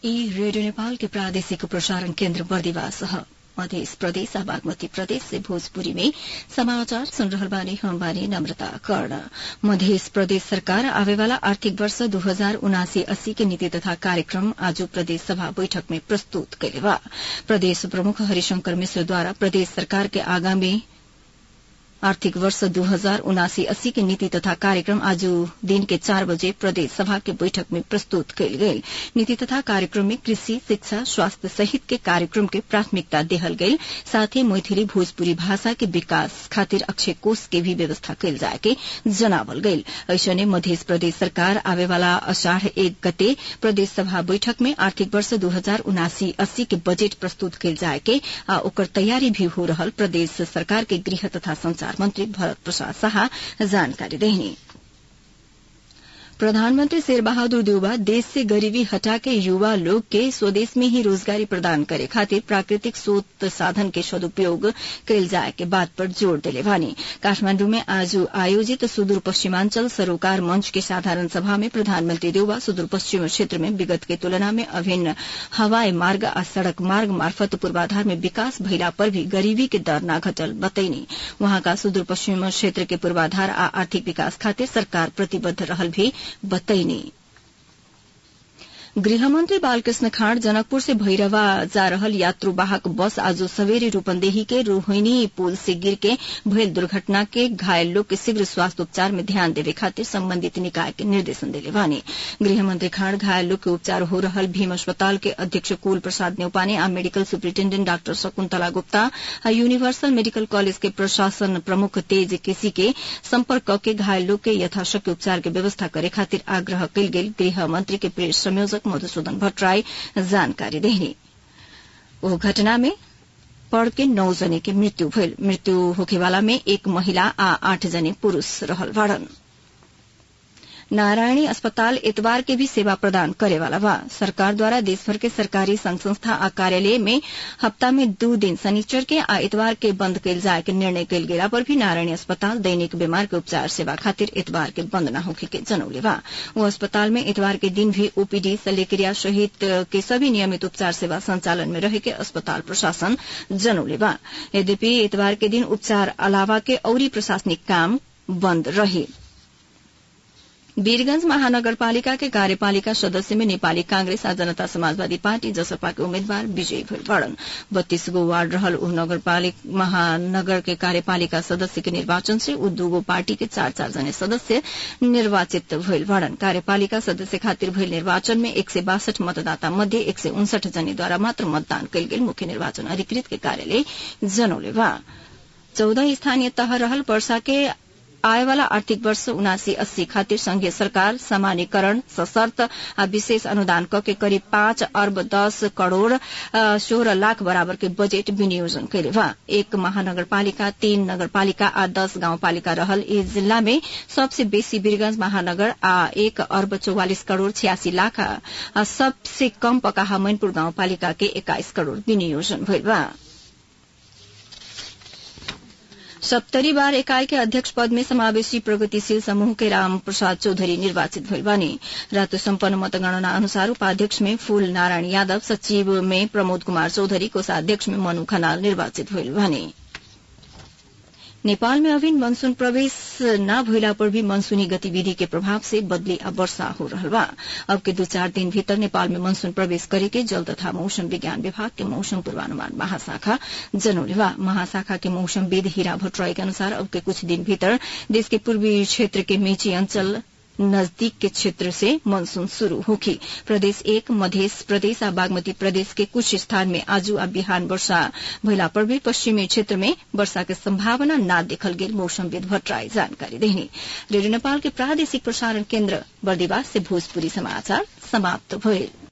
ई रेडियो नेपाल के प्रादेशिक प्रसारण केन्द्र बर्दिवास ह मध्य प्रदेश आ बागमती प्रदेश से भोजपुरी में समाचार सुन रहल बानी हम बानी नम्रता कर्ण मध्य प्रदेश सरकार आवेवाला आर्थिक वर्ष दू हजार उनासी अस्सी के नीति तथा कार्यक्रम आज प्रदेश सभा बैठक में प्रस्तुत कइले बा प्रदेश प्रमुख हरिशंकर मिश्रद्वारा प्रदेश सरकार के आगामी आर्थिक वर्ष दू हजार उनासी अस्सी के नीति तथा कार्यक्रम आज दिन के चार बजे प्रदेश सभा के बैठक में प्रस्तुत कयल गेल नीति तथा कार्यक्रम में कृषि शिक्षा स्वास्थ्य सहित के कार्यक्रम के प्राथमिकता देहल गेल साथ ही मैथिली भोजपुरी भाषा के विकास खातिर अक्षय कोष के भी व्यवस्था कयल जाए के जनावल गेल ऐसने मध्य प्रदेश सरकार आवेवाला अषाढ़ एक गते प्रदेश सभा बैठक में आर्थिक वर्ष दू हजार उनासी अस्सी के बजेट प्रस्तुत कयल जाए के आ ओकर तैयारी भी हो रहल प्रदेश सरकार के गृह तथा संचार मंत्री भरत प्रसाद शाह जानकारी देहनी प्रधानमंत्री शेर बहादुर देउबा देश से गरीबी हटा के युवा लोग के स्वदेश में ही रोजगारी प्रदान करे खातिर प्राकृतिक स्रोत साधन के सदुपयोग कयल जाए के बात पर जोड़ दिले भानी काठमांडू में आज आयोजित सुदूर पश्चिमांचल सरोकार मंच के साधारण सभा में प्रधानमंत्री देउबा सुदूर पश्चिम क्षेत्र में विगत के तुलना में अभिन्न हवाई मार्ग आ सड़क मार्ग मार्फत पूर्वाधार में विकास भइला पर भी गरीबी के दर न घटल बतैनी वहाँका सुदूर पश्चिम क्षेत्र के पूर्वाधार आ आर्थिक विकास खातिर सरकार प्रतिबद्ध रहल भी बतैनी गृहमंत्री बालकृष्ण खाँड जनकपुर से भैरवा जा रहल यात्रुवाहक बस आज सवेरे रूपन्देही के रोहिणी पुल से गिर के भयल दुर्घटना के घायल लोग के शीघ्र स्वास्थ्य उपचार में ध्यान देवे खातिर संबंधित निकाय के निर्देशन दिले बानी गृहमंत्री खाँड घायल लोग के उपचार हो रहल भीम अस्पताल के अध्यक्ष कुल प्रसाद न्यौपाने आ medical superintendent doctor Shakuntala Gupta आ यूनिवर्सल मेडिकल कॉलेज के प्रशासन प्रमुख तेज केसी के संपर्क के घायल लोग के यथाशक्य उपचार के व्यवस्था करे खातिर आग्रह कयल गेल गृह मंत्री के प्रेस संयोजक मधुसूदन भट्टराई जानकारी देहनी ओ घटना में पड़ के नौ जने के मृत्यु भइल मृत्यु होखेवाला में एक महिला आ आठ जने पुरूष रहल बाड़न नारायणी अस्पताल एतवार के भी सेवा प्रदान करेवाला बा सरकार द्वारा देशभर के सरकारी संघ संस्था आ कार्यालय में हफ्ता में दू दिन शनिचर के आ एतवार के बंद कयल जाए के निर्णय कयल गेला पर भी नारायणी अस्पताल दैनिक बीमार के उपचार सेवा खातिर एतवार के बंद न होखे के जनौले बा वो अस्पताल में एतवार के दिन भी ओपीडी शल्यक्रिया सहित के सभी नियमित उपचार सेवा संचालन में रहे के अस्पताल प्रशासन जनौले बा यद्यपि एतवार के दिन उपचार अलावा के औरी प्रशासनिक काम बंद रहे वीरगंज महानगरपालिका के कार्यपालिका सदस्य में नेपाली कांग्रेस आ जनता समाजवादी पार्टी जसपा के उम्मीदवार विजयी भइल बड़न बत्तीस गो वार्ड रहल उ नगरपालिका महानगर के कार्यपालिका सदस्य के निर्वाचन से उ दूगो पार्टी के चार चार जने सदस्य निर्वाचित भइल बड़न कार्यपालिका सदस्य खातिर भइल निर्वाचन में एक सय बासठ मतदाता मध्ये एक सय उनसठ जनेद्वारा मात्र मतदान कयल गेल मुख्य निर्वाचन अधिकृत के कार्यालय जनौले बा चौदह स्थानीय तह रहल वर्षा के आएवाला आर्थिक वर्ष उनासी अस्सी खातिर संघीय सरकार सामान्यकरण सशर्त आ विशेष अनुदान क के करीब पाँच अर्ब दस करोड़ सोह्र लाख बराबर के बजेट विनियोजन कैले बा एक महानगरपालिका तीन नगरपालिका आ दस गाउँपालिका रहल इस जिल्ला में सबसे बेसी वीरगंज महानगर आ एक अर्ब चौवालिस करोड़ छियासी लाख आ सबसे कम पकाहा मैनपुर गाउँपालिका के एक्काइस करोड़ विनियोजन भइल बा सप्तरी बार इकाई के अध्यक्ष पद में समावेशी प्रगतिशील समूह के राम प्रसाद चौधरी निर्वाचित भइल बानी रातो सम्पन्न मतगणना अनुसार उपाध्यक्ष में फूल नारायण यादव सचिव में प्रमोद कुमार चौधरी कोषाध्यक्ष में मनु खनाल निर्वाचित भइल बानी नेपाल में अभी मनसून प्रवेश न भइला पर भी मनसूनी गतिविधि के प्रभाव से बदली आ वर्षा हो रहल बा अब के दू चार दिन भीतर नेपाल में मनसून प्रवेश करे के जल तथा मौसम विज्ञान विभाग के मौसम पूर्वानुमान महाशाखा जनौले बा महाशाखा के मौसमविद हीरा भट्टराई के अनुसार अब के कुछ दिन भीतर देश के पूर्वी क्षेत्र के मेची अंचल नजदीक के क्षेत्र से मानसून शुरू होगी प्रदेश एक मध्य प्रदेश आ बागमती प्रदेश के कुछ स्थान में आजू आ बिहान वर्षा भइला पर भी पश्चिमी क्षेत्र में वर्षा के संभावना न देखल गेल मौसमविद भट्टराई जानकारी देनी रेडियो नेपाल के प्रादेशिक प्रसारण केन्द्र बर्दिवास से भोजपुरी समाचार समाप्त भइल